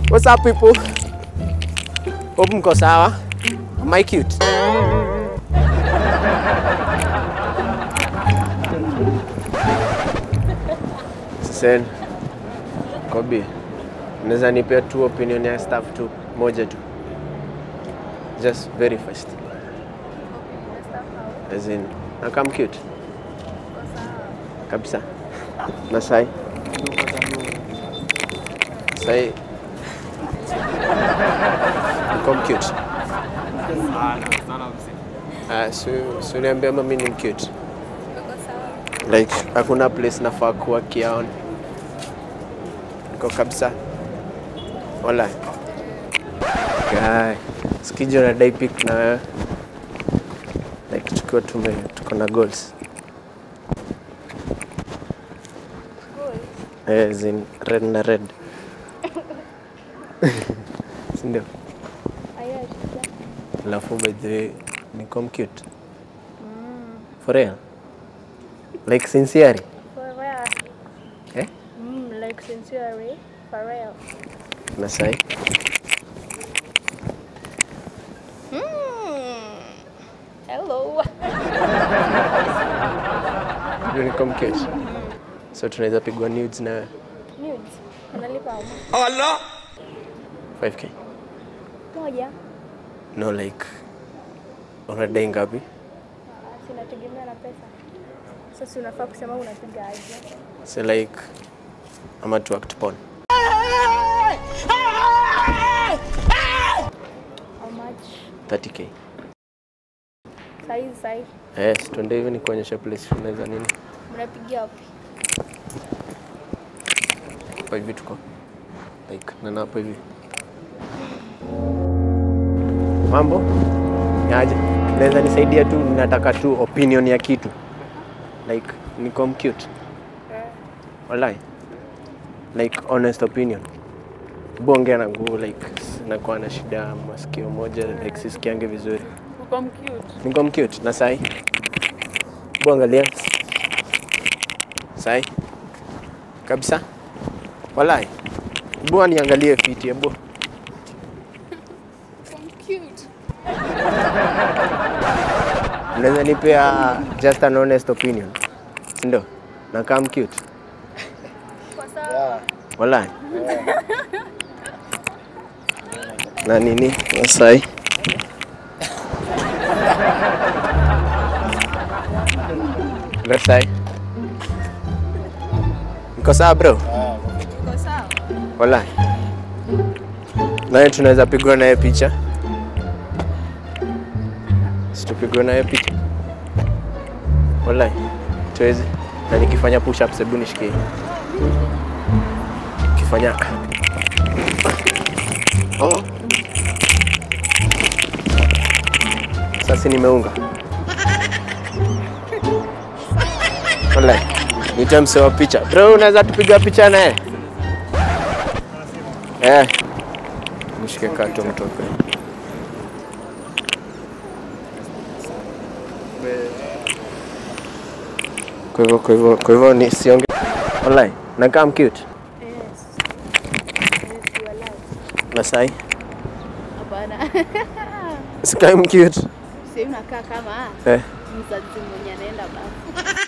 What's up people? Hope mko sawa. Am I cute? Sen. Kobi. Unaweza nipea tu opinion ya staff tu moja tu. Just very fast. As in, nakam cute. Kabisa. Na sai. Sai. Niko cute. Ah, si si uniambia mimi ni cute. Like hakuna place nafaa kuwa kiaon. Niko kabisa. Wala. Guy. Sikijo na dai pic na wewe. Like tukiwa tume tuko na goals. Eh, as in red na red. Si ndio? Alafu by the way, niko cute. For real? Like sincerely? Eh? Mm, like sincerely, for real. Na sai? Mm. Hello. Ndio niko cute. So tunaweza pigwa nudes na wewe? Nudes. Unalipa how much? 5k. Moja. No like unadai ngapi? Ah, Sinategemea na pesa. Sasa unafaa kusema unapiga aje. So like ama tu act porn. How much? 30k. Size, size. Yes, tuende hivi ni kuonyesha place unaweza nini. Mnapigia wapi? Hapa hivi tuko. Like nana hapo hivi. Mambo? Yaje? Naweza nisaidia tu, nataka tu opinion ya kitu. Like niko cute. Walai. Like honest opinion. Bonge na nguvu like nakuwa na shida ya masikio moja like sisikiange vizuri. Uko cute. Niko cute na sai. Bu angalia. Sai. Kabisa. Walai. Bu aniangalie fiti hebu. Cute. Unaweza nipea just an honest opinion. Si Ndio. Na kama cute. Kwa sawa. Walai. Na nini? Na sai. Na sai. Niko sawa bro? Uko sawa. Walai. Naye tunaweza pigwa naye picha. Situpigwe naye picha. Walai. Tuwezi. Na nikifanya push ups hebu nishikie. Nikifanya Oh. Sasa nimeunga. Walai. Niite msee wa picha. Bro, unaweza tupiga picha naye? Eh. Nishike kato mtoke. Kwa hivyo kwa hivyo kwa hivyo ni sionge. Wallahi, nakaa cute. Yes. Yes, you are alive. Masai. Hapana. Sikai cute. Sasa unakaa kama Eh. mzazi mwenye anaenda bafu.